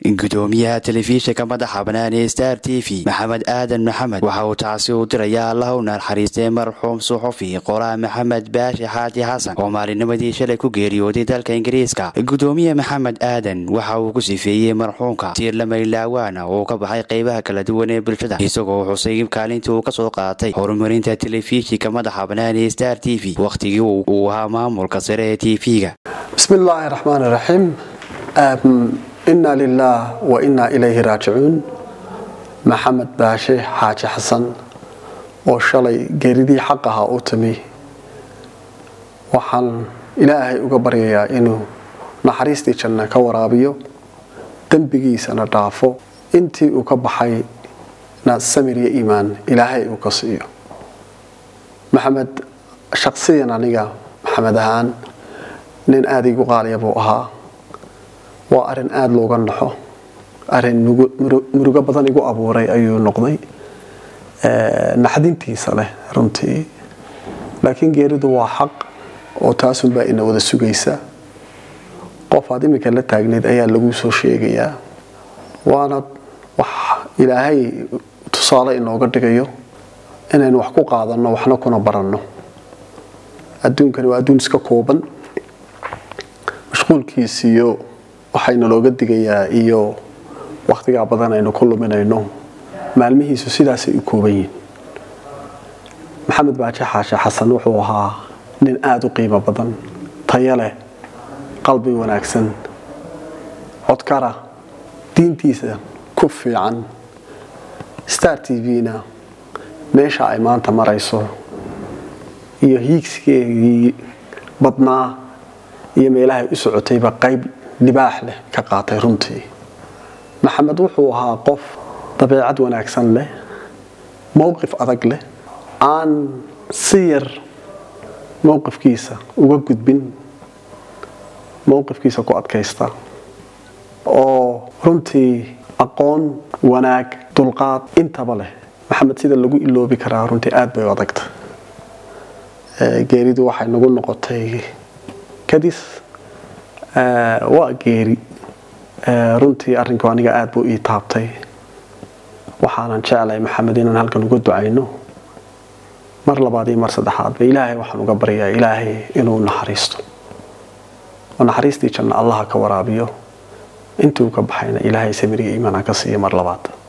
gudoomiyaha telefishinka madaxa bannaan ee star t v maxamed aadan maxamed waxa uu taasi u dirayaa allah u naxariistay marxuum suxufi qoraa maxamed baashi xaaji xasan oo maalinimadii shalay ku geeriyooday dalka ingiriiska gudoomiye maxamed aadan waxa uu ku sifeeyey marxuumka tiir lamaylaawaan oo ka baxay qeybaha kala duwan ee bulshada isagoo xusay kaalintii uu kasoo qaatay horumarinta telefishinka madaxa bannaan ee star t v wakhtigii uu ahaa maamulka sare ee t v-ga bismi illaahi raxmaan raxiim inna lilaah wa innaa ilayhi raajicuun maxamed baashe xaaji xasan oo shalay geeridii xaq ahaa u timi waxaan ilaahay uga baryayaa inuu naxariistii janna ka waraabiyo dembigiisana dhaafo intii uu ka baxayna samir iyo iimaan ilaahay uu ka siiyo maxamed shaqsiyan aniga maxamed ahaan nin aada igu qaaliya buu ahaa waa arin aada looga naxo arin murugo badan igu abuuray ayuu noqday naxdintiisa leh runtii laakiin geeridu waa xaq oo taasunbaa ina wada sugaysa qof aad iminka la taagnayd ayaa lagu soo sheegayaa waana wax ilaahay tusaale inooga dhigayo inaynu wax ku qaadanno waxna kuna baranno adduunkani waa adduun iska kooban mashquulkiisiiyo waxayna looga digayaa iyo wakhtigaa badan aynu ku luminayno maalmihiisu sidaasay u kooban yihiin maxamed baaje xaashe xasan wuxuu ahaa nin aada u qiimo badan tayo leh qalbi wanaagsan codkara diintiisa ku fiican star t v-na meesha ay maanta marayso iyo hiigsigeegii badnaa iyo meelahay u socotayba qayb libaax leh ka qaatay runtii maxamed wuxuu ahaa qof dabeecad wanaagsan leh mowqif adag leh aan si yar mowqifkiisa uga gudbin mowqifkiisa ku adkaysta oo runtii aqoon wanaag dulqaad intaba leh maxamed sida lagu iloobi karaa runtii aada bay u adagta geeridu waxay nagu noqotay kadis waa geeri runtii arrinku aniga aada buu ii taabtay waxaanan jeclay maxamed inaan halkan uga ducayno mar labaad iyo mar saddexaadba ilaahay waxaan uga baryaa ilaahay inuu naxariisto oo naxariistii janna allaha ka waraabiyo intuu ka baxayna ilaahay samiriga iimaana ka siiya mar labaad